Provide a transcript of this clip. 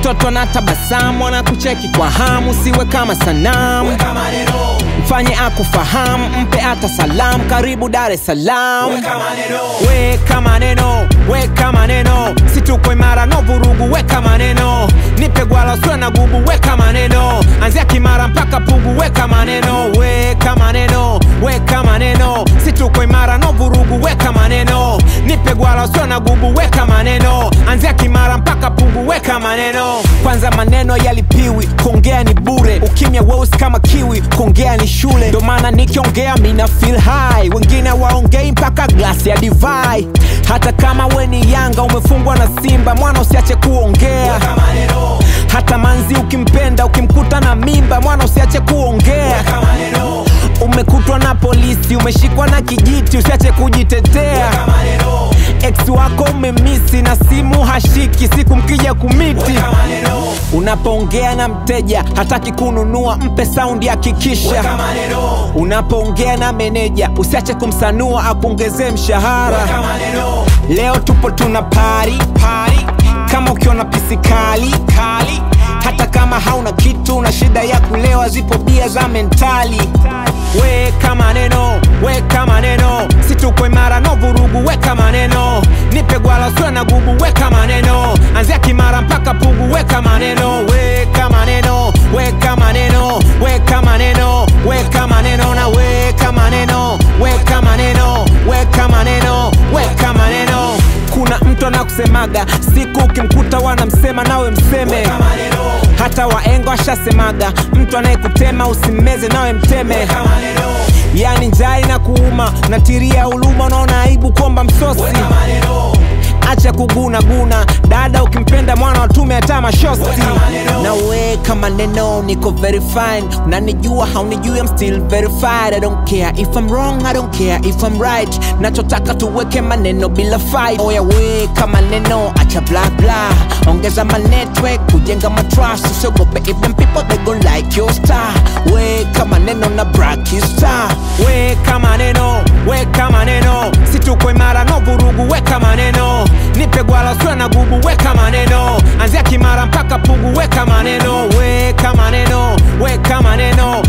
watoto na tabasamu wanakucheki kwa hamu siwe kama sanamu weka maneno mfanye akufahamu mpe hata salamu karibu dar es salaam weka maneno weka maneno weka maneno situkwe imara no vurugu weka maneno nipe gwala swe na gubu weka maneno anzia kimara mpaka pugu weka maneno weka maneno weka maneno situkwe imara no vurugu weka maneno nipe gwala swe na gubu weka maneno anzia kimara mpaka pugu weka maneno kwanza maneno yalipiwi kuongea ni bure ukimya weusi kama kiwi kuongea ni shule ndo maana nikiongea mina feel high wengine waongei mpaka glasi ya divai hata kama we ni yanga umefungwa na simba mwana usiache kuongea weka maneno hata manzi ukimpenda ukimkuta na mimba mwana usiache kuongea weka maneno umekutwa na polisi umeshikwa na kijiti usiache kujitetea weka maneno ex wako umemisi na simu hashiki siku mkija kumiti weka maneno unapoongea na mteja hataki kununua mpe saundi hakikisha weka maneno unapoongea na meneja usiache kumsanua akuongezee mshahara weka maneno leo tupo tuna pari pari kama ukiona pisi kali kali hata kama hauna kitu na shida ya kulewa zipo bia za mentali weka maneno weka maneno situkwe imara no vurugu weka maneno nipe gwala swe na gubu weka maneno anzia kimara mpaka pugu weka maneno weka maneno weka maneno weka maneno weka maneno na weka maneno weka maneno weka maneno weka maneno kuna mtu anakusemaga siku ukimkuta wanamsema nawe mseme weka maneno hata waengo ashasemaga mtu anayekutema usimmeze nawe mteme weka maneno yani njaa na kuuma natiria huluma unaona aibu kuomba msosi weka maneno acha kuguna guna dada ukimpenda mwana watume hata mashosti Weka maneno. na weka maneno niko very fine unanijua haunijui I'm still verified I don't care if I'm wrong I don't care if I'm right nachotaka tuweke maneno bila fight oya weka maneno acha bla bla ongeza manetwork kujenga matrust usiogope if them people they gon like your star weka maneno na brakista weka maneno weka maneno situkwe imara no vurugu weka maneno nipe gwala swe na gubu weka maneno anzia kimara mpaka pugu weka maneno weka maneno weka maneno